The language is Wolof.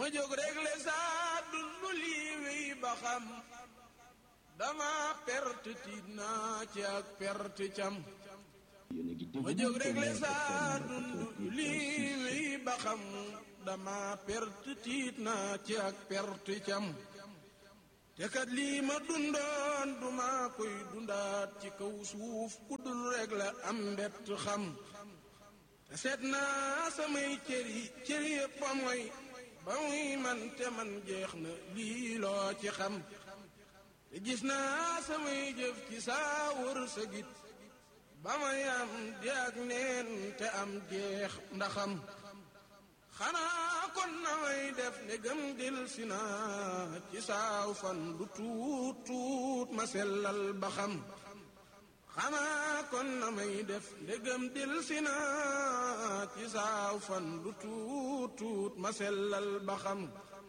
ma jóg réglé saa dundu lii wéy ba xam dama perte tiit naa ci ak perte cam ma jóg réglé saa dundu lii wéy ba xam dama perte tiit naa ci ak perte cam te kat lii ma dundoon duma koy dundaat ci kaw suuf ku dul rek la am mbett xam te seet naa samay cër yi cër yëpp a mooy ba muy man te man jeex na lii loo ci xam te gis naa samay jëf ci saa wër sa git ba may am di ak neen te am jeex ndaxam xanaa kon na may def ne gëm dil si naa ci saaw fan lu tuut tuut ma sellal ba xam xanaa kon na may def ne gëm dil si naa ci saaw fan lu tuut tuut ma sellal ba xam